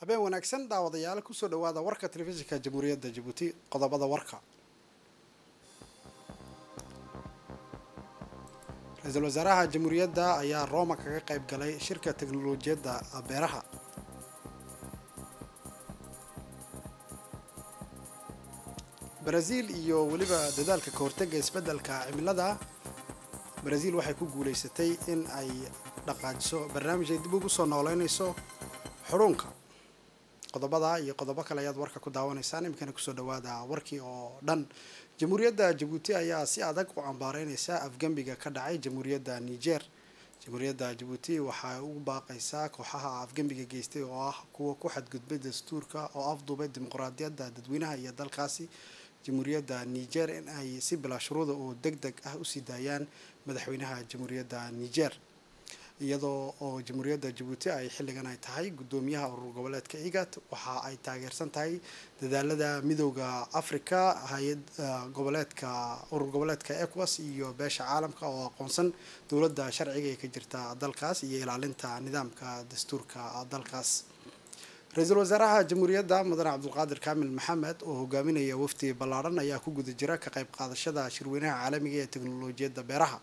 habeen wanaagsan daawadayaal kusoo dhawaada warka telefishinka jamhuuriyadda jabuuti qodobada warka ra-iisul wasaaraha jamhuuriyadda ayaa rooma kaga qayb galay shirka teknolojiyadda beeraha baraziil iyo weliba dadaalka ka hortega isbeddelka cimilada baraziil waxay ku guulaysatay in ay dhaqaajiso barnaamij ay dib ugu soo nooleynayso xudhuunka qodobada iyo qodobo kale ayaad warka ku daawanaysaan iminkana kusoo dhawaada warkii oo dhan jamhuuriyadda jabuuti ayaa si adag u cambaareynaysa afgembiga ka dhacay jamhuuriyadda niger jamhuuriyadda jabuuti waxay ugu baaqaysaa kooxaha afgembiga geystay oo ah kuwa ku xadgudbay dastuurka oo afduubay dimuqraadiyadda dadweynaha iyo dalkaasi jamhuuriyadda niger in ay si bilaa shuruuda oo deg deg ah usii daayaan madaxweynaha jamhuuriyadda niger iyadoo oo jamhuuriyadda jabuuti ay xilligan ay tahay guddoomiyaha urur goboleedka igat waxa ay taageersan tahay dadaalada midooda africa hay-ad goboleedka urur goboleedka ecowas iyo beesha caalamka oo aqoonsan dowladda sharciga ee ka jirta dalkaas iyo ilaalinta nidaamka dastuurka dalkaas ra-iisul wasaaraha jamhuuriyadda mudane cabdulqaadir kaamil maxamed oo hogaaminaya wafdi ballaadhan ayaa ku guda jira ka qayb qaadashada shirweynaha caalamiga ee teknolojiyadda beeraha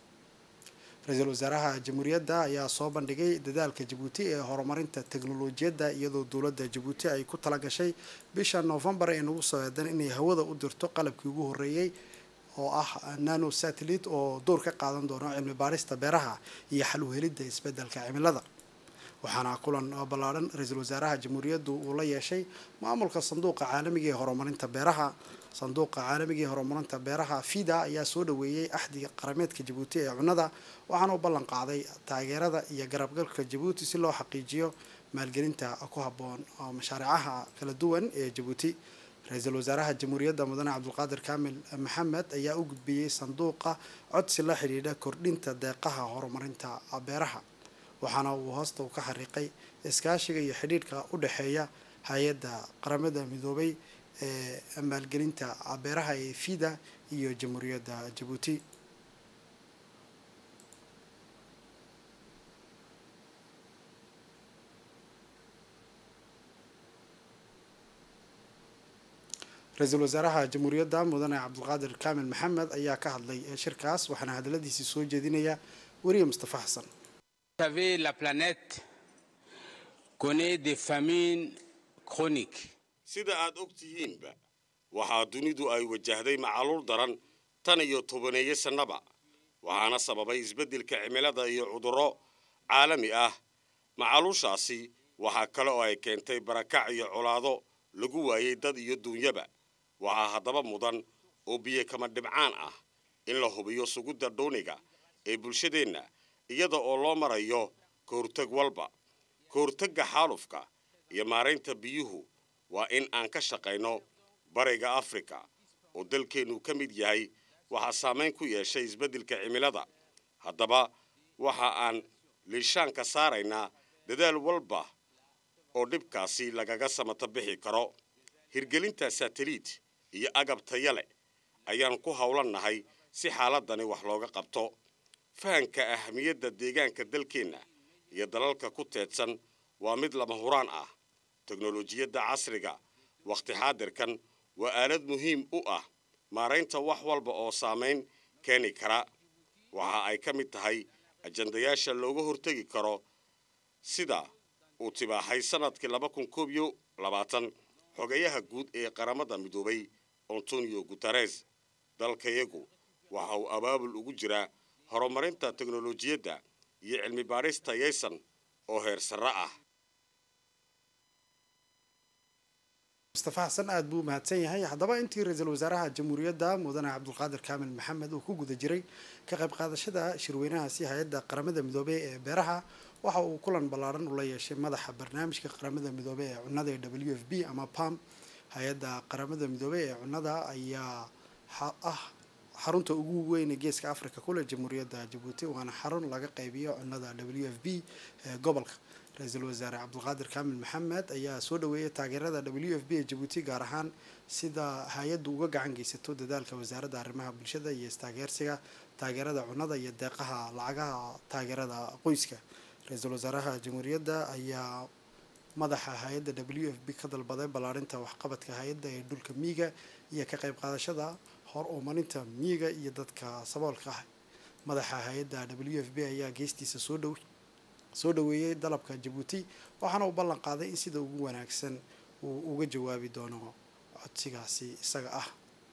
ra-iisul wasaaraha jamhuuriyadda ayaa soo bandhigay dadaalka jabuuti ee horumarinta teknolojiyadda iyadoo dowladda jabuuti ay ku talagashay bisha noofembar ee nagu soo eedan inay hawada u dirto qalabkii ugu horreeyey oo ah nano satellite oo door ka qaadan doono cilmi baarista beeraha iyo xal u helidda isbeddelka cimilada waxaana kulan ballaadhan ra-iisul wasaaraha jamhuuriyaddu uu la yeeshay maamulka sanduuqa caalamiga ee horumarinta beeraha sanduuqa caalamiga ee horumarinta beeraha fida ayaa soo dhaweeyey axdiga qarameedka jabuuti ee cunnada waxaana u ballan qaaday taageerada iyo garabgalka jabuuti si loo xaqiijiyo maalgelinta ku habboon mashaariicaha kala duwan ee jabuuti ra-iisul wasaaraha jamhuuriyadda mudane cabdulqaadir kaamil maxamed ayaa u gudbiyey sanduuqa codsi la xidhiidha kordhinta deeqaha horumarinta beeraha waxaana uu hoosta u ka xariiqay iskaashiga iyo xidhiidhka u dhexeeya hay-adda qaramada midoobay ee maalgelinta beeraha ee fida iyo jamhuuriyadda jabuuti ra-iisul wasaaraha jamhuuriyadda mudane cabdulqaadir kaamil maxamed ayaa ka hadlay shirkaas waxaana hadaladiisii soo jeedinaya weriye mustafa xasan savez, la planète connaît des famines chroniques. sida aad og tihiinba waxaa dunidu ay wajahday macaluul daran tan iyo tobaneeyo sannaba waxaana sababay isbeddelka cimilada iyo cudurro caalami ah macaluushaasi waxaa kale oo ay keentay barakac iyo colaado lagu waayey dad iyo duunyaba waxaa haddaba mudan oo biyo kama dhibcaan ah in la hubiyo sugidda dhuuniga ee bulshadeenna iyada oo loo marayo kahortag walba kahortagga xaalufka iyo maaraynta biyuhu waa in aan ka shaqayno bariga afrika oo dalkeennu ka mid yahay waxaa saamayn ku yeeshay isbeddelka cimilada haddaba waxa aan liishaanka saaraynaa dadaal walba oo dhibkaasi lagaga samato bixi karo hirgelinta sateliit iyo agab taya leh ayaan ku howlannahay si xaaladani wax looga qabto fahanka ahamiyadda deegaanka dalkeenna iyo dalalka ku teedsan waa mid lama huraan ah teknolojiyadda casriga wakhti xaadirkan waa aalad muhiim u ah maaraynta wax walba oo saamayn keeni kara waxa ay ka mid tahay ajandayaasha looga hortegi karo sida uu tibaaxay sannadkii laba kun koob iyo labaatan xogayaha guud ee qaramada midoobay antonio guteres dalkayagu waxa uu abaabul ugu jiraa horumarinta teknolojiyadda iyo cilmi baarista yaysan oo heer sarre ah mustafa xasan aada buu mahadsan yahay haddaba intii ra-iisul wasaaraha jamhuuriyadda mudane cabdulqaadir kaamil maxamed uu ku guda jiray ka qayb qaadashada shirweynahaasi hay-adda qaramada midoobey ee beeraha waxa uu kulan ballaadhan ula yeeshay madaxa barnaamijka qaramada midoobey ee cunnada ee w f b ama pam hay-adda qaramada midoobey ee cunnada ayaa ah xarunta ugu weyn ee geeska africa kule jamhuuriyadda jabuuti waana xarun laga qaybiyo cunnada w f b ee gobolka ra-iisul wasaare cabdulqaadir kaamil maxamed ayaa soo dhaweeyay taageerada w f b ee jabuuti gaar ahaan sida hay-addu uga gacan geysato dadaalka wasaaradda arrimaha bulshada iyo istaageersiga taageerada cunnada iyo deeqaha lacagaha taageerada qoyska ra-iisul wasaaraha jamhuuriyadda ayaa madaxa hay-adda w f b ka dalbaday ballaarinta waxqabadka hay-adda ee dhulka miyiga iyo ka qayb qaadashada hor umarinta miyiga iyo dadka saboolka ah madaxa hay-adda w f b ayaa geestiisa soo dhow soo dhoweeyey dalabka jabuuti waxaana uu ballan qaaday in sida ugu wanaagsan uu uga jawaabi doono codsigaasi isaga ah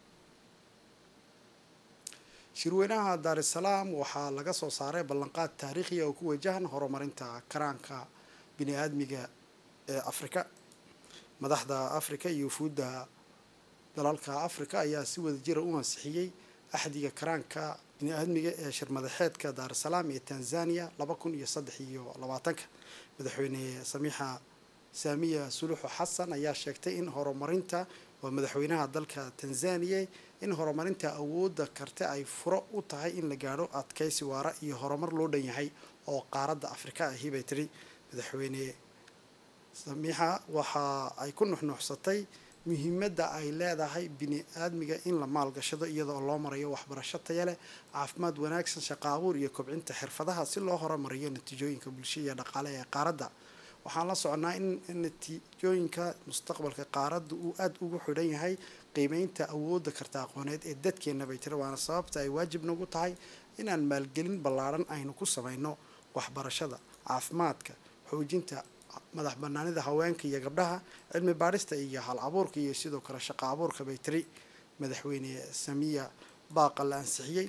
shirweynaha daar es salaam waxaa laga soo saaray ballanqaad taariikhiya oo ku wajahan horumarinta karaanka bini aadmiga ee afrika madaxda afrika iyo wufuudda dalalka afrika ayaa si wada jira u ansixiyey axdiga karaanka bini aadmiga ee shirmadaxeedka daar es salaam ee tanzania laba kun iyo saddex iyo labaatanka madaxweyne samiixa saamiya suluxu xasan ayaa sheegtay in horumarinta waa madaxweynaha dalka tanzaniya in horumarinta awoodda karte ay furo u tahay in la gaadho adkaysi waara iyo horumar loo dhan yahay oo qaaradda afrika ahi bay tiri madaxweyne samiixa waxa ay ku nuxnuuxsatay muhiimadda ay leedahay bini aadmiga in la maalgashado iyadoo loo marayo waxbarasho taya leh caafimaad wanaagsan shaqo abuur iyo kobcinta xirfadaha si loo horumariyo natiijooyinka bulsho iyo dhaqaale ee qaaradda waxaan la soconaa in natiijooyinka mustaqbalka qaaradda uu aada ugu xidhan yahay qiimeynta awoodda karta aqooneed ee dadkeenna bay tiri waana sababta ay waajib nagu tahay inaan maalgelin ballaaran aynu ku samayno waxbarashada caafimaadka xoojinta madax banaanida haweenka iyo gabdhaha cilmi baadhista iyo hal abuurka iyo sidoo kale shaqo abuurka bay tiri madaxweyne samiya baaqa la ansixiyey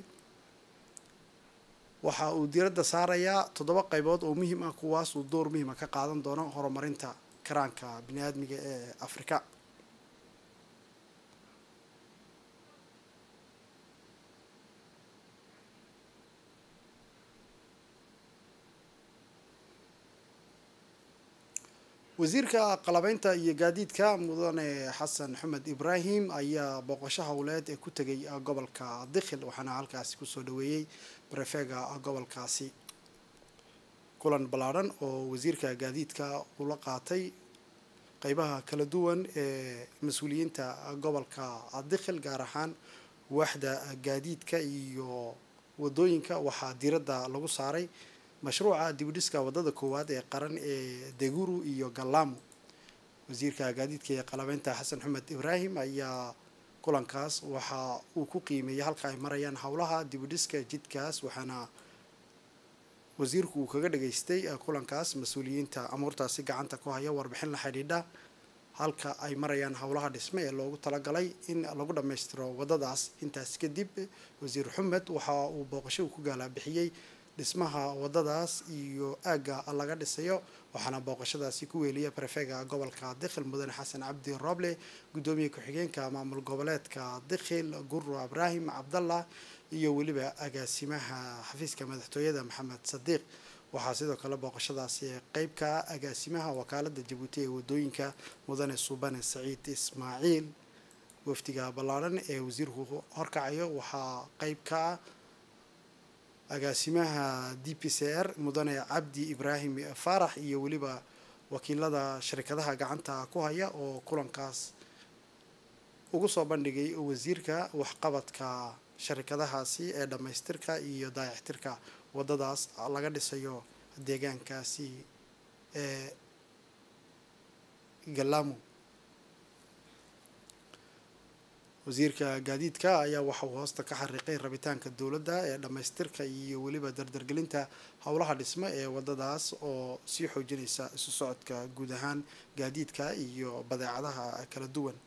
waxa uu diiradda saarayaa toddoba qaybood oo muhiim ah kuwaas uu door muhiima ka qaadan doono horumarinta karaanka bini aadmiga ee afrika wasiirka qalabeynta iyo gaadiidka mudane xasan xumed ibraahim ayaa booqasho howleed ee ku tegay gobolka dikhil waxaana halkaasi kusoo dhaweeyey barefega gobolkaasi kulan ballaadhan oo wasiirka gaadiidka ula qaatay qeybaha kala duwan ee mas-uuliyiinta gobolka dikhil gaar ahaan waaxda gaadiidka iyo wadooyinka waxaa diiradda lagu saaray mashruuca dibudhiska wadada koowaad ee qaran ee deguru iyo gallamo wasiirka gaadiidka ee qalabeynta xasan xumed ibraahim ayaa kulankaas waxa uu ku qiimeeyey halka ay marayaan howlaha dibudhiska jidkaas waxaana wasiirku uu kaga dhageystay kulankaas mas-uuliyiinta amuurtaasi gacanta ku haya warbixin la xidhiidha halka ay marayaan howlaha dhisme ee loogu talagalay in lagu dhammaystiro wadadaas intaas kadib wasiir xumed waxa uu booqasho uu ku gaalabixiyey dhismaha wadadaas iyo aagga laga dhisayo waxaana booqashadaasi ku weeliya barefega gobolka dikhil mudane xasan cabdi roble guddoomiye ku-xigeenka maamul goboleedka dikhil guru ibraahim cabdallah iyo weliba agaasimaha xafiiska madaxtooyada maxamed sadiiq waxaa sidoo kale booqashadaasi qeyb ka ah agaasimaha wakaalada jabuuti ee wadooyinka mudane suubane saciid ismaaciil wafdiga ballaadhan ee wasiirku horkacayo waxaa qeyb ka ah agaasimaha d p c r mudane cabdi ibraahim faarax iyo weliba wakiilada shirkadaha gacanta ku haya oo kulankaas ugu soo bandhigay wasiirka waxqabadka sharikadahaasi ee dhammaystirka iyo daayactirka wadadaas laga dhisayo deegaankaasi ee gallamo wasiirka gaadiidka ayaa waxa uu hoosta ka xariiqay rabitaanka dowladda ee dhammaystirka iyo weliba dardargelinta howlaha dhisme ee wadadaas oo sii xoojinaysa isu socodka guud ahaan gaadiidka iyo badeecadaha kala duwan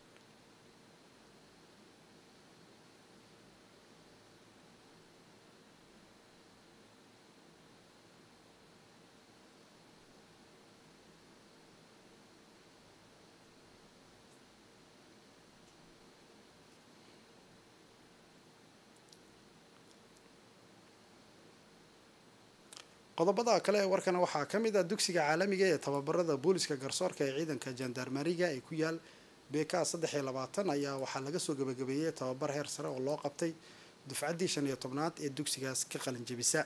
qodobada kale ee warkana waxaa ka mid ah dugsiga caalamiga ee tababarada booliska garsoorka ee ciidanka jandarmariga ee ku yaal bk saddex iyo labaatan ayaa waxaa laga soo gabagabeeyey tababar heer sare oo loo qabtay dufcaddii shan iyo tobnaad ee dugsigaas ka qalin jebisa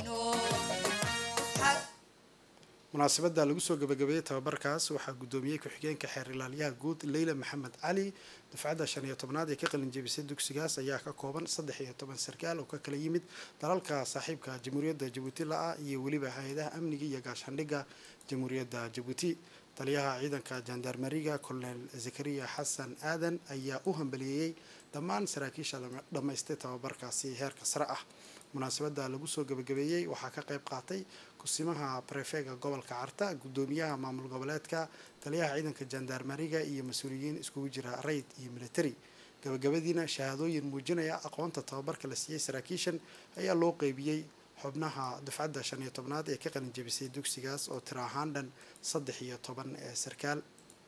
munaasabadda lagu soo gabagabeeyey tababarkaas waxaa guddoomiyey ku-xigeenka xeer ilaaliyaha guud leyla maxamed cali dufcadda shan iyo tobnaad ee ka qalin jebisay dugsigaas ayaa ka kooban saddex iyo toban sarkaal oo ka kala yimid dalalka saaxiibka jamhuuriyadda jabuuti la-ah iyo weliba hay-adaha amniga iyo gaashaandhigga jamhuuriyadda jabuuti taliyaha ciidanka jandarmeriga colonel zakariya xasan aadan ayaa u hambaliyeeyey dhammaan saraakiisha dhammaystay tababarkaasi heerka sare ah munaasabadda lagu soo gabagabeeyey waxaa ka qayb qaatay kusimaha prefega gobolka carta guddoomiyaha maamul goboleedka taliyaha ciidanka jandarmeriga iyo mas-uuliyiin iskugu jira rayd iyo military gabagabadiina shahaadooyin muujinaya aqoonta tababarka la siiyey saraakiishan ayaa loo qeybiyey xubnaha dufcadda shan iyo tobnaad ee ka qalin jebisay dugsigaas oo tiro ahaan dhan saddex iyo toban ee sarkaal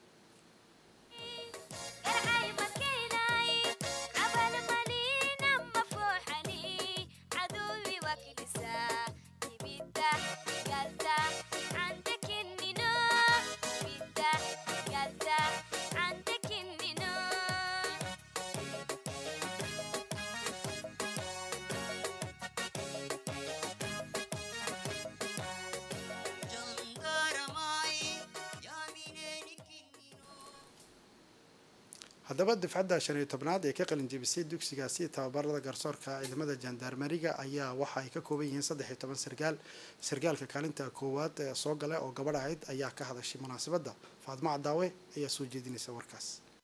haddaba dufcadda shan iyo tobnaad ee ka qalin jebisay dugsigaasi tababarada garsoorka ciidamada jandarmeriga ayaa waxa ay ka kooban yihiin saddex iyo toban sarkaal sarkaalka kaalinta koowaad ee soo gala oo gabadh ahayd ayaa ka hadashay munaasabadda faadmo cadaawe ayaa soo jeedinaysa warkaas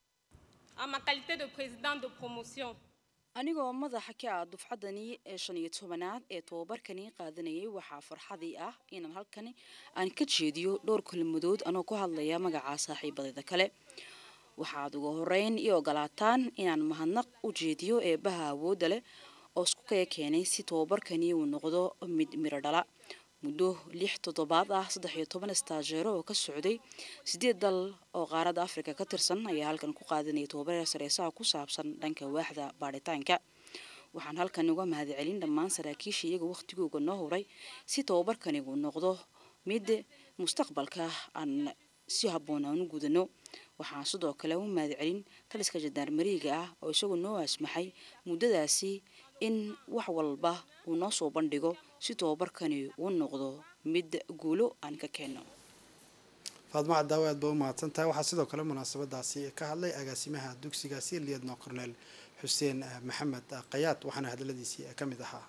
anigoo madaxa ka ah dufcaddani ee shan iyo tobanaad ee tobabarkani qaadanayay waxaa farxadii ah inaan halkani aan ka jeediyo dhowr kelmadood anoo ku hadlaya magaca saaxiibadayda kale waxaad ugu horeyn ii ogolaataan inaan mahadnaq u jeediyo eebbaha awoodda leh oo isku kaya keenay si tobabarkani uu noqdo mid miro dhala muddo lix toddobaad ah saddex iyo toban istaajeero oo ka socday sideed dal oo qaaradda afrika ka tirsan ayaa halkan ku qaadanaya tobabar sareesaha ku saabsan dhanka waaxda baadhitaanka waxaan halkan uga mahadcelin dhammaan saraakiisha iyaga wakhtigooga noo huray si tobabarkani uu noqdo mid mustaqbalka aan si habboon aan u gudano waxaan sidoo kale u mahadcelin taliska jandarmeriga ah oo isagu noo asmaxay muddadaasi in wax walba uu noo soo bandhigo si tobabarkani uu noqdo mid guulo aan ka keenno faadmo cadaawe aad ba u mahadsan tahay waxaa sidoo kale munaasabadaasi ka hadlay agaasimaha dugsigaasi liyadno cornel xuseen maxamed kayaad waxaana hadaladiisii ka mid ahaa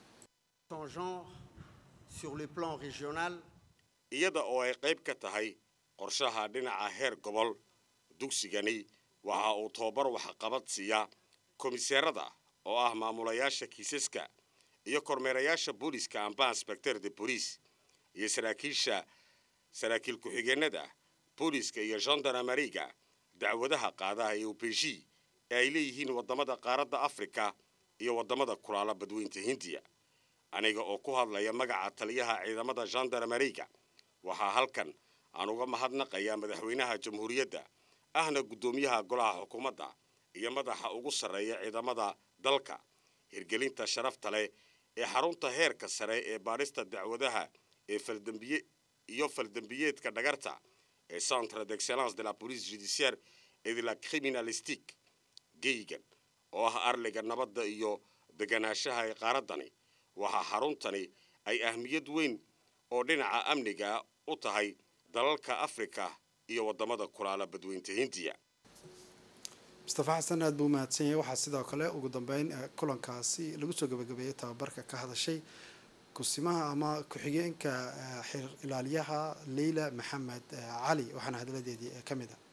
iyada oo ay qayb ka tahay qorshaha dhinaca heer gobol dugsigani waxa uu tobabar waxqabad siiyaa komiseerada oo ah maamulayaasha kiisaska iyo kormeerayaasha booliska amba inspecteur de bolice iyo saraakiisha saraakiil ku-xigeenada booliska iyo gendarmeriga dacwadaha qaadaha ee ubeji ee ay leeyihiin waddamada qaaradda afrika iyo waddamada kulaala badweynta hindiya aniga oo ku hadlaya magaca taliyaha ciidamada gendarmeriga waxaa halkan aan uga mahadnaqayaa madaxweynaha jamhuuriyadda ahna guddoomiyaha golaha xukuumadda iyo madaxa ugu sarreeya ciidamada dalka hirgelinta sharafta leh ee xarunta heerka sare ee baadhista dacwadaha ee faldambiye iyo faldambiyeedka dhagarta ee centre d'excellence de la police judiciaire et de la criminalistique geygan oo ah arliga nabadda iyo deganaanshaha ee qaaraddani waxaa xaruntani ay ahmiyad weyn oo dhinaca amniga u tahay dalalka afrika iyo waddamada kulaala badweynta hindiya mustafa xasan aad buu umahadsan yahay waxaa sidoo kale ugu dambeyn kulankaasi lagu soo gabagabeeyey tababarka ka hadashay kusimaha ama ku-xigeenka xeer ilaaliyaha leyla maxamed cali waxaana hadaladeedii ka mid a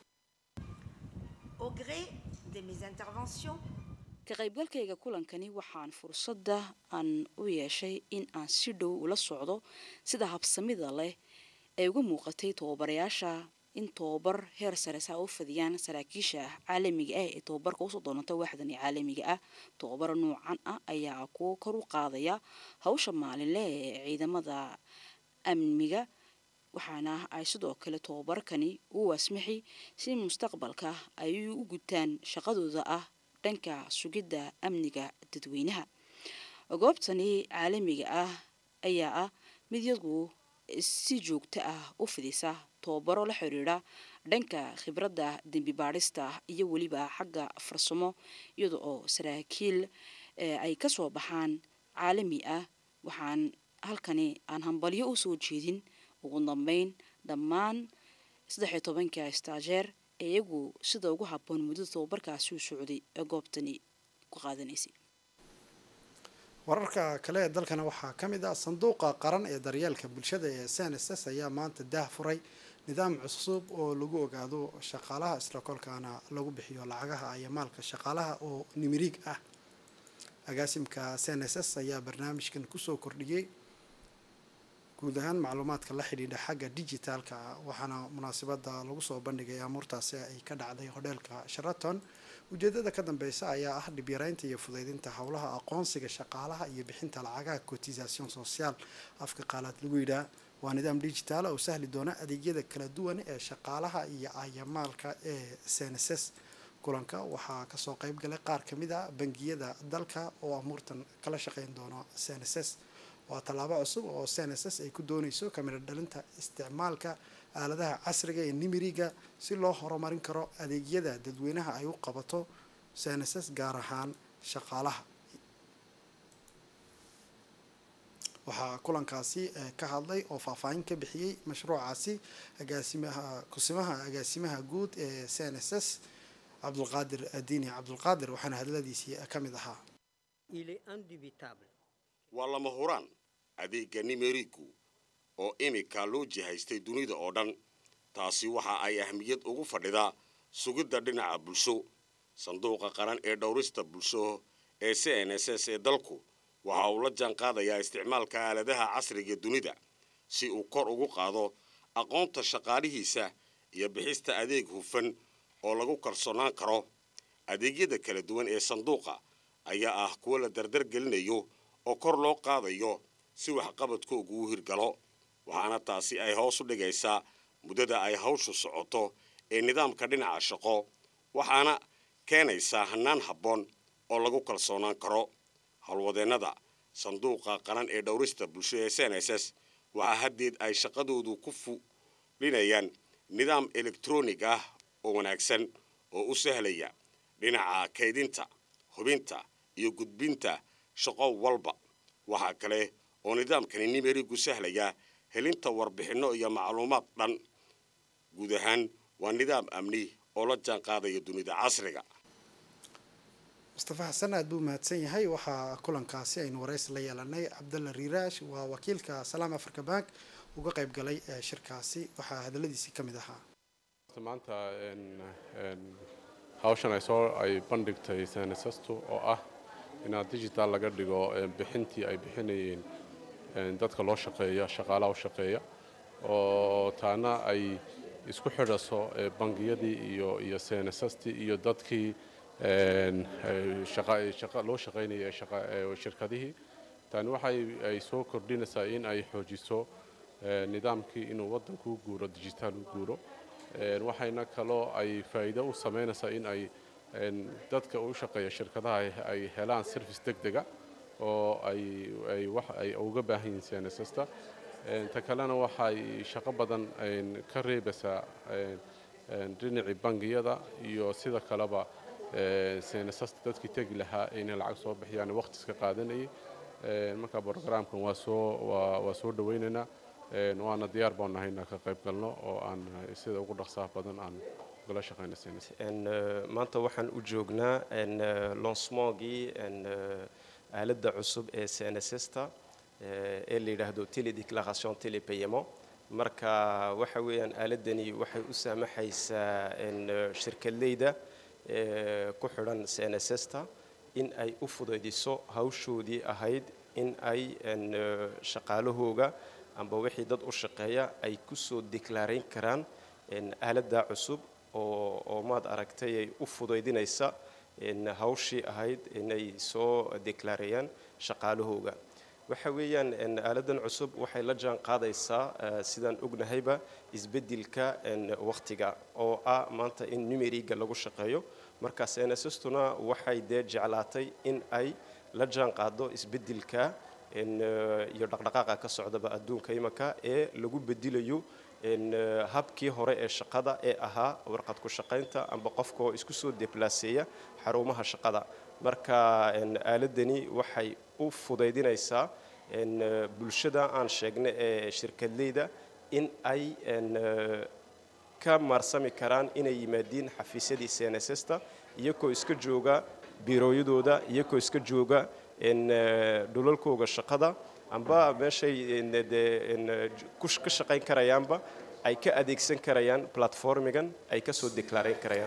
ka qaybgalkayga kulankani waxaan fursadda aan u yeeshay in aan si dhow ula socdo sida habsamida leh ay uga muuqatay tababarayaasha in tobabar heer sare saa u fadiyaan saraakiisha caalamiga ah ee tobabarka usoo doonata waaxdani caalamiga ah tobabaro noocan ah ayaa kuwo kor u qaadaya hawsha maalinle ee ciidamada amniga waxaana ay sidoo kale tobabarkani u wasmixi si mustaqbalka ay u gutaan shaqadooda ah dhanka sugidda amniga dadweynaha goobtani caalamiga ah ayaa ah mid yadu si joogto ah u fidisa tobabaro la xiriira dhanka khibradda dembi baadhista iyo weliba xagga farsamo iyada oo saraakiil ay kasoo baxaan caalami ah waxaan halkani aan hambalyo u soo jeedin ugu dambeyn dhammaan saddex iyo tobanka staajeer ee iyagu sida ugu habboon muddada tababarkaasi u socday ee goobtani ku qaadanaysay wararka kale ee dalkana waxaa ka mid ah sanduuqa qaran ee daryeelka bulshada ee cnss ayaa maanta daah furay nidaam cusub oo lagu ogaado shaqaalaha isla kolkaana lagu bixiyo lacagaha iyo maalka shaqaalaha oo nimiriig ah agaasimka cnss ayaa barnaamijkan kusoo kordhiyey guud ahaan macluumaadka la xidhiidha xagga digitaalka waxaana munaasabada lagu soo bandhigay amuurtaasi ay ka dhacday hodheelka sharaton ujeedada ka dambeysa ayaa ah dhibyaraynta iyo fudeydinta howlaha aqoonsiga shaqaalaha iyo bixinta lacagaha cotisation social afka qaalaad lagu yidhaah waa nidaam digitaal oo sahli doona adeegyada kala duwan ee shaqaalaha iyo ayamaalka ee cnss kulanka waxaa kasoo qeyb galay qaar kamid a bangiyada dalka oo amuurtan kala shaqeyn doona cnss waa tallaabo cusub oo cnss ay ku dooneyso kamida dhalinta isticmaalka aaladaha casriga ee nimiriga si loo horumarin karo adeegyada dadweynaha ay u qabato cnss gaar ahaan shaqaalaha waxaa kulankaasi ka hadlay oo faahfaahin ka bixiyey mashruucaasi agaasimaha kusimaha agaasimaha guud ee cnss cabdulqaadir diini cabdulqaadir waxaana hadladiisii ka mid ahaa waa lama huraan adeegga nimerigu oo imika loo jihaystay dunida oo dhan taasi waxa ay ahmiyad ugu fadhidaa sugidda dhinaca bulsho sanduuqa qaran ee dhowrista bulsho ee c n s s ee dalku waxa uu la jaan qaadayaa isticmaalka aaladaha casriga dunida si uu kor ugu qaado aqoonta shaqaalihiisa iyo bixista adeeg hufan oo lagu kalsoonaan karo adeegyada kala duwan ee sanduuqa ayaa ah kuwo la dardar gelinayo oo kor loo qaadayo si waxqabadkoogu u hirgalo waxaana taasi ay hoos u dhigaysaa muddada ay hawshu socoto ee nidaamka dhinaca shaqo waxaana keenaysaa hannaan habboon oo lagu kalsoonaan karo howlwadeennada sanduuqa qaran ee dhowrista bulsho ee cnss waxaa haddeed ay shaqadoodu ku fulinayaan nidaam elektronig ah oo wanaagsan oo u sahlaya dhinaca kaydinta hubinta iyo gudbinta shaqo walba waxaa kale oo nidaamkani nimerigu sahlaya helinta warbixinno iyo macluumaad dhan guud ahaan waa nidaam amni oo la jaan qaadaya dunida casriga mustafa xasan aad buu mahadsan yahay waxaa kulankaasi aynu waraysi la yeelanay cabdalla riiraash waa wakiilka salaam africa bank uga qayb galay ee shirkaasi waxaa hadaladiisii ka mid ahaa maanta hawshan ay soo ay bandhigtay sanasastu oo ah inaad digital laga dhigo bixintii ay bixinayeen dadka loo shaqeeya shaqaalaha u shaqeeya oo taana ay isku xidhaso bangiyadii iyo iyo senasastii iyo dadkii loo shaqaynaya shirkadihii tani waxay ay soo kordhinaysaa in ay xoojiso nidaamkii inuu waddanku u guuro digitaal u guuro waxayna kaloo ay faa'iido u samaynaysaa in ay dadka u shaqeeya shirkadaha ay helaan service deg dega oo ay wax ay uga baahan yihiin senasasta ta kalena waxay shaqo badan ka reebaysaa dhinacii bangiyada iyo sida kaleba senasasta dadkii tegi lahaa inay lacag soo bixiyaan waqti iska qaadanayay marka brogramkan waa soo waa soo dhawaynaynaa waana diyaar baan nahay inaan ka qayb galno oo aan sida ugu dhaqsaha badan aan ugala shaqayno senas maanta waxaan u joognaa lancemongii aaladda cusub ee cnssta ee la yidhaahdo teledeclaration telepayement marka waxa weeyaan aaladani waxay u saamaxaysaa shirkadleyda ku xidhan cnssta in ay u fudaydiso hawshoodii ahayd in ay shaqaalahooga amba wixii dad u shaqeeya ay kusoo deklaarayn karaan aaladda cusub oo maad aragtay ay u fudaydinaysa hawshii ahayd inay soo deklaareeyaan shaqaalahooga waxa weeyaan aaladan cusub waxay la jaan qaadaysaa sidaan ognahayba isbeddelka wakhtiga oo ah maanta in numeriga lagu shaqeeyo marka cnsstuna waxay dee jeclaatay in ay la jaan qaado isbeddelka iyo dhaqdhaqaaqa ka socdaba adduunka imanka ee lagu bedelayo habkii hore ee shaqada ee ahaa warqad ku shaqaynta amba qofka oo isku soo deblaaseeya xarumaha shaqada marka aaladani waxay u fudaydinaysaa een, eh, bulshada aan sheegnay ee shirkadleyda in ay een, eh, ka maarsami karaan inay yimaadiin xafiisyadii cnssta iyagoo iska jooga biirooyadooda iyagoo iska jooga een, eh, dhulalkooga shaqada amba meeshay een, dee, een, eh, ku sh- ka shaqayn karayaanba ay ka adeegsan karayaan platformigan ay ka soo deklaarayn karayaan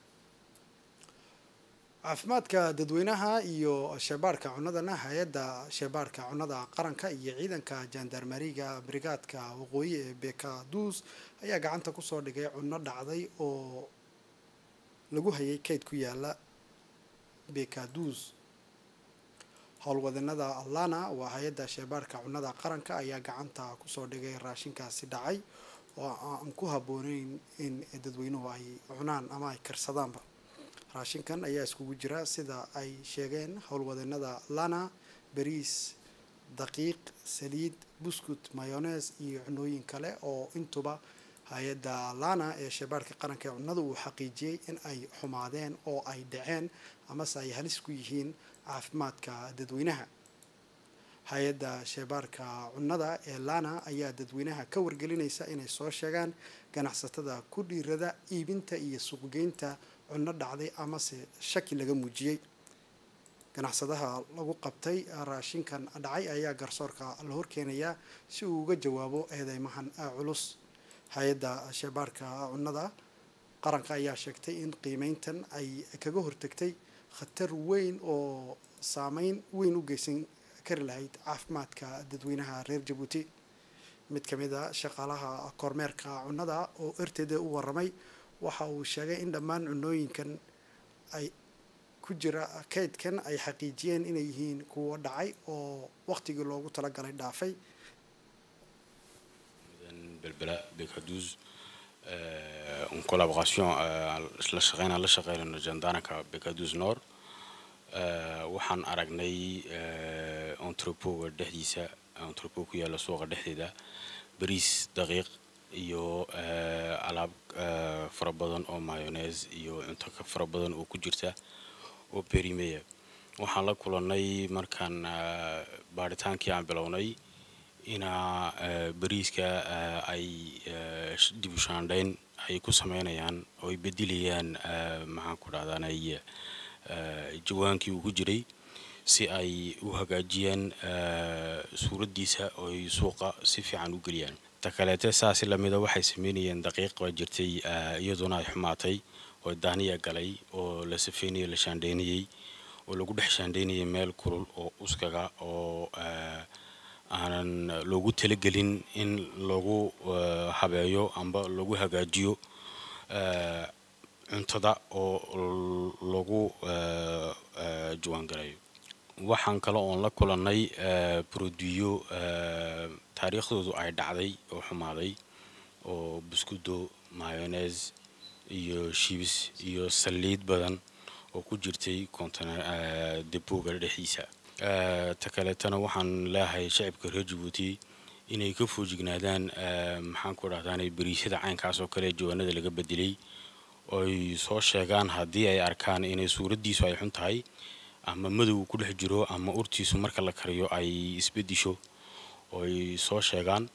caafimaadka dadweynaha iyo sheebaarka cunadana hay-adda sheebaarka cunada qaranka iyo ciidanka jandarmariga brigaadka waqooyi ee bekaduus ayaa gacanta kusoo dhigay cunno dhacday oo lagu hayay kayd ku yaala bekaduus howlwadanada lana waa hay-adda sheebaarka cunada qaranka ayaa gacanta kusoo dhigay raashinkaasi dhacay oo aan ku habbooneyn in dadweynuhu ay cunaan ama ay karsadaanba raashinkan ayaa iskugu jira sida ay sheegeen howlwadanada lana bariis daqiiq saliid buskut mayones iyo cunooyin kale oo intuba hay-adda lana ee sheebaarka qaranka ee cunnada uu xaqiijiyey in ay xumaadeen oo ay dhaceen amase ay halis ku yihiin caafimaadka dadweynaha hay-adda sheebaarka cunnada ee lana ayaa dadweynaha ka wargelinaysa inay soo sheegaan ganacsatada ku dhiirada iibinta iyo suuqgeynta cunno dhacday amase shaki laga muujiyey ganacsadaha lagu qabtay raashinkan dhacay ayaa garsoorka la horkeenayaa si uu uga jawaabo eedeymahan culus hay-adda sheebaarka cunnada qaranka ayaa sheegtay in qiimeyntan ay kaga hortagtay khatar weyn oo saameyn weyn u geysan kari lahayd caafimaadka dadweynaha reer jabuuti mid ka mid a shaqaalaha kormeerka cunnada oo erteeda u waramay waxa uu sheegay in dhammaan cunooyinkan ay ku jira kaydkan ay xaqiijiyeen inay yihiin kuwo dhacay oo waqtigii loogu talagalay dhaafay belbela bekaduus en collaboration la shaqeynaan la shaqeynayno jandaanka bekaduus nord waxaan aragnay entrepoga dhexdiisa entrepo ku yaalla suuqa dhexdeeda bariis daqiiq iyo alaab fara badan oo mayonees iyo cunto ka fara badan oo ku jirta oo berimeya waxaan la kulannay markaan baaritaankii aan bilownay inaa bariiska ay dib u shaandhayn ay ku sameynayaan oo ay bedelayaan maxaan ku dhahdaanay jawaankii uu ku jiray si ay u hagaajiyaan suuraddiisa oo ay suuqa si fiican u geliyaan ta kaleete saasi lamida waxay sameynayeen daqiiq baa jirtay iyaduna ay xumaatay oo daaniya galay oo la safeynayay la shaandhaynayey oo lagu dhex shaandhaynayay meel kulul oo uskaga oo aanan loogu talagelin in lagu habeeyo amba lagu hagaajiyo cuntada oo lagu jawaangalayo waxaan kale oon la kulannay broduyo taariikhdoodu ay dhacday oo xumaaday oo buskudo mayones iyo shibis iyo saliid badan oo ku jirtay depoga dhexdiisa ta kaleetana waxaan leeyahay shacibka reer jabuuti inay ka foojignaadaan maxaan ku dhahdaanay bariisyada caynkaas oo kale jawaanada laga bedelay oy soo sheegaan haddii ay arkaan inay suuraddiisu ay xun tahay ama madow ku dhex jiro ama urtiisu marka la kariyo ay isbedisho oy soo sheegaan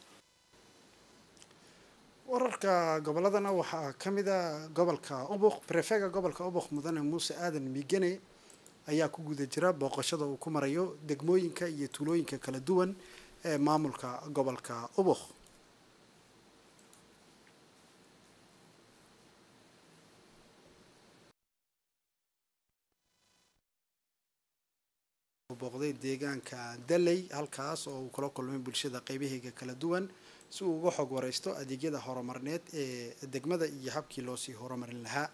wararka goboladana waxaa ka mid a gobolka ubuq brefega gobolka ubuq mudane muuse aadan migene ayaa ku guda jira booqashada uu ku marayo degmooyinka iyo tuulooyinka kala duwan ee maamulka gobolka ubuq booqday deegaanka daley halkaas oo uu kula kulmay bulshada qeybaheega kala duwan si uu uga xog wareysto adeegyada horumarneed ee degmada iyo habkii loosii horumarin lahaa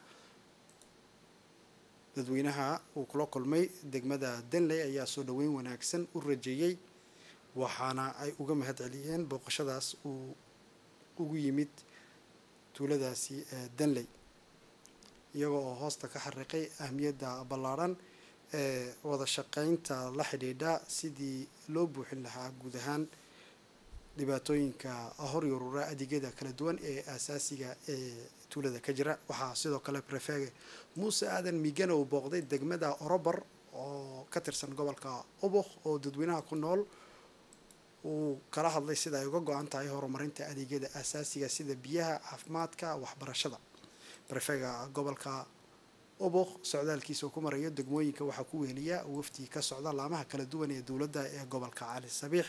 dadweynaha uu kula kulmay degmada danley ayaa soo dhaweyn wanaagsan u rajeeyey waxaana ay uga mahad celiyeen booqashadaas uu ugu yimid tuuladaasi danley iyagoo oo hoosta ka xariiqay ahmiyadda ballaadhan ee wada shaqeynta la xidhiidha sidii loo buuxin lahaa guud ahaan dhibaatooyinka horyurura adeegyada kala duwan ee aasaasiga ee tuulada ka jira waxaa sidoo kale brefege muuse aadan migana uu booqday degmada orobar oo ka tirsan gobolka ubuk oo dadweynaha ku nool uu kala hadlay sida ay uga go-an tahay horumarinta adeegyada aasaasiga sida biyaha caafimaadka waxbarashada barefega gobolka oboq socdaalkiisa uu ku marayo degmooyinka waxaa ku weheliya wafdi ka socda laamaha kala duwan ee dowladda ee gobolka cali sabiix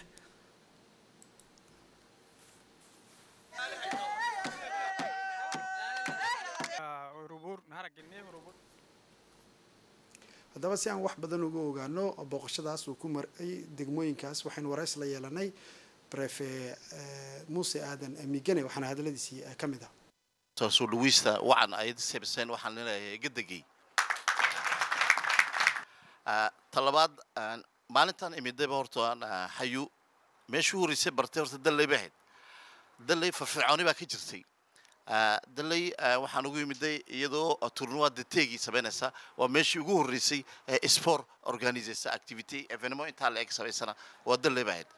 haddaba si aan wax badan uga ogaano booqashadaas uu ku maray degmooyinkaas waxaynu warays la yeelanay brefe muuse aadan migane waxaana hadaladiisii ka mid ah soo dhawiista wacan ayad sebsen waxaan leeyahay gadegay talabaad maalintan imidayba horta xayu meeshuu horeysay bartay horta dalley bay ahayd dalley firfircooni baa ka jirtay dalley waxaan ugu yimiday iyadoo tournoi de tegi samaynaysa waa meeshii ugu horreysay ee sport organisaysa activity evenemo intaa la eg samaysana waa dalley baa ahayd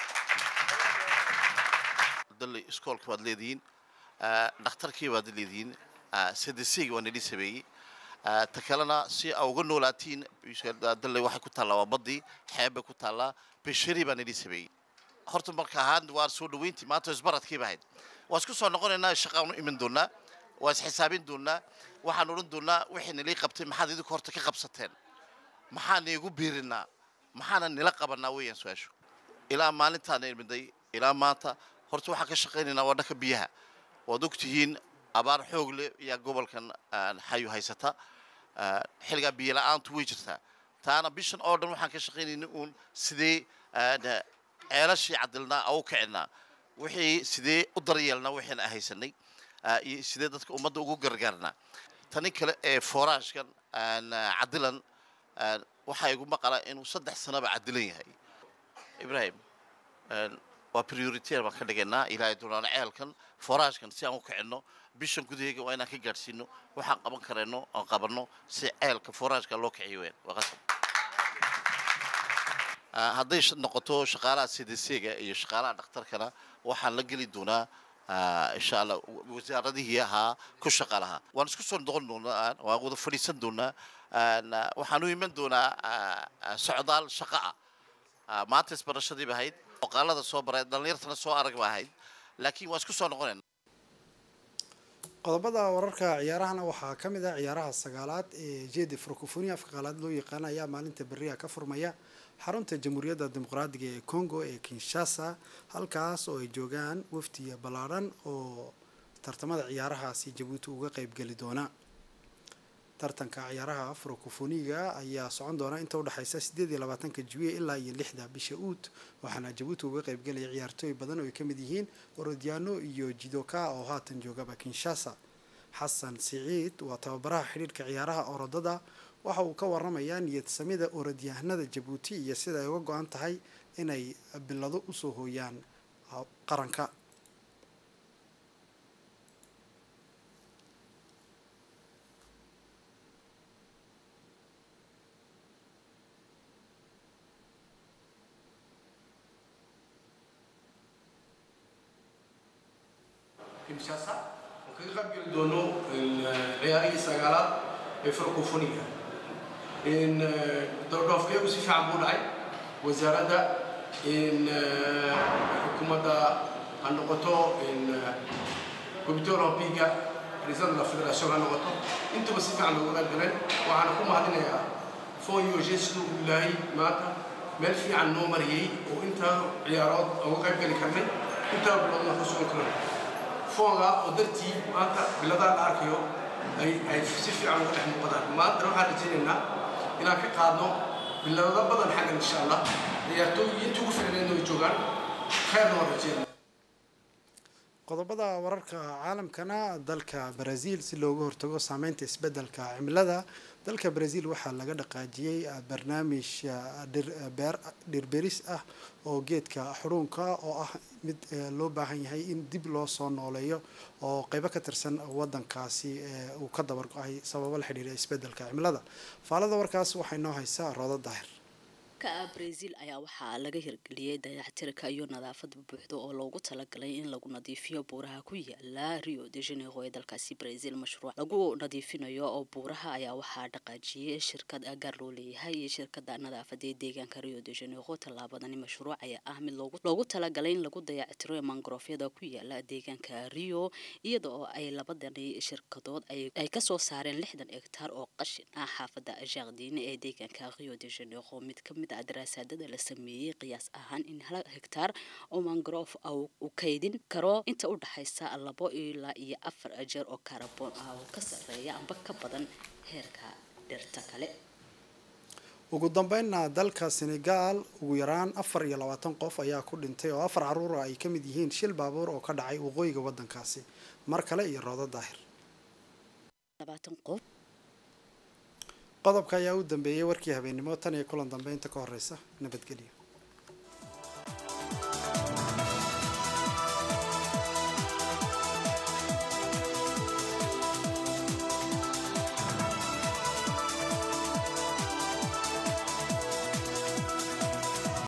dalley iskoolka baad leedihiin dhakhtarkii baad leedihiin cdcga waa nidhi sameeyey ta kalena si a uga noolaatiin dalley waxay ku taallaa waa baddii xeeb bay ku taallaa beshari baa nidhi sameeyey horta marka ahaan waa soo dhaweyntii maanta isbaradkii ba ahayd waa isku soo noqonaynaa shaqaan u iman doonaa waa isxisaabin doonaa waxaan odhan doonaa wixii nilii qabtay maxaad idinku horta ka qabsateen maxaan iigu biirinaa maxaana nila qabanaa weeyaan su-aashu ilaa maalintaana imiday ilaa maanta horta waxaan ka shaqaynaynaa waa dhanka biyaha waad ogtihiin abaar xoog leh ayaa gobolkan xayu haysata xilligaa biyo la-aantu way jirtaa taana bishan oo dhan waxaan ka shaqaynayna uun sidee ceelashii cadilnaa au kicinaa wixii sidee u daryeelnaa wixiina haysanay iyo sidee dadka ummadda ugu gargaarnaa tani kale ee foraashkan cadilan waxaa igu maqalaa inuu saddex sanaba cadilan yahay ibrahim waa prioriteer baan ka dhigaynaa ilaahay doonaan ceelkan foraashkan si aan u kicinno bishan gudaheega waa inaan ka gaadhsiino waxaan qaban karayno aan qabanno si ceelka foraashka loo kiciyo weyn waa qasab hadday noqoto shaqaalaha cdcga iyo shaqaalaha dhakhtarkana waxaan la geli doonaa insha allah wasaaradihii ahaa ku shaqa lahaa waan isku soo noqon doonaa waan wada fadhiisan doonaa waxaan u iman doonaa socdaal shaqa ah maanta isbarashadii ba ahayd oqaalada soo baray dhallinyartana soo arag ba ahayd laakiin waan isku soo noqonayna qodobada wararka ciyaarahana waxaa ka mid ah ciyaaraha sagaalaad ee jedi francofonia afka qaalaad loo yaqaan ayaa maalinta beriha ka furmaya xarunta jamhuuriyadda dimuqraadiga ee congo ee kinshasa halkaas oo ay joogaan wafdiya ballaadhan oo tartamada ciyaarahaasi jabuuti uga qeybgeli doona tartanka ciyaaraha francofoniga ayaa socon doona inta udhexaysa sideed iyo labaatanka juwiye ilaa iyo lixda bisha uut waxaana jabuuti uga qeybgelaya ciyaartooy badan oo ay ka mid yihiin orodyaano iyo jidoka oo haatan joogaba kinshasa xasan siciid waa tababaraha xidhiirka ciyaaraha orodada waxa uu ka waramayaa niyad samida orodyahanada jabuuti iyo sida ay uga go-an tahay inay bilado usoo hooyaan qaranka kinshasa oo kaga qaybgeli doono ciyaarihii sagaalaad ee francofoniga dhoofkeegu si fiican buu dhacay wasaaradda xukuumadda ha noqoto comité olympiga president la federation ha noqoto intuba si fiican looga qayb galeen waxaana ku mahadinayaa fon yoge siduu ilaahay maanta meel fiican noo mariyey oo intaa ciyaarood uga qayb geli karnay intaa biloodna ku sugan karnay foonga oo dartii maanta biladaa la arkayo ay ay si fiican uga dhex muuqadaan maantana waxaan rajaynaynaa inaan ka qaadno bilado badan xaggan insha allah ciyaartooy intii ugu ficneedna way joogaan khayrna waan rajaynaya qodobada wararka caalamkana dalka brazil si looga hortago saameynta isbedelka cimilada dalka brazil waxaa laga dhaqaajiyey barnaamij dhirberis ah oo geedka xuruunka oo ah mid loo baahan yahay in dib loo soo nooleeyo oo qeybo ka tirsan wadankaasi uu ka dabar go-ay sababo la xidhiira isbedelka cimilada faalada warkaas waxay noo haysaa roodo daahir dalka brazil ayaa waxaa laga hirgeliyey dayactirka iyo nadaafad buuxda oo loogu talagalay in lagu nadiifiyo buuraha ku yaala rio de janeiro ee dalkaasi brazil mashruuc lagu nadiifinayo oo buuraha ayaa waxaa dhaqaajiyey shirkad gaar loo leeyahay iyo shirkada nadaafada ee deegaanka rio de janeiro tallaabadani mashruuc ayaa ah mid loogu talagalay in lagu dayactiro mangrofyada ku yaala deegaanka rio iyada oo ay labadani shirkadood ay kasoo saareen lixdan hegtaar oo qashin ah xaafada jardine ee deegaanka rio de janeiro mid kamid ah daraasaadada la sameeyey qiyaas ahaan in hal hegtaar oo mangrove uu kaydin karo inta u dhaxaysa labo ilaa iyo afar jeer oo carbon ah oo ka sareeya amba ka badan heerka dhirta kale ugu dambeynna dalka senegal ugu yaraan afar iyo labaatan qof ayaa ku dhintay oo afar caruura ay ka mid yihiin shil baabuur oo ka dhacay waqooyiga waddankaasi mar kale iyo roodo daahir qodobka ayaa u dambeeyey warkii habeennimo tan iyo kulan dambeynta ka horeysa nabadgelyo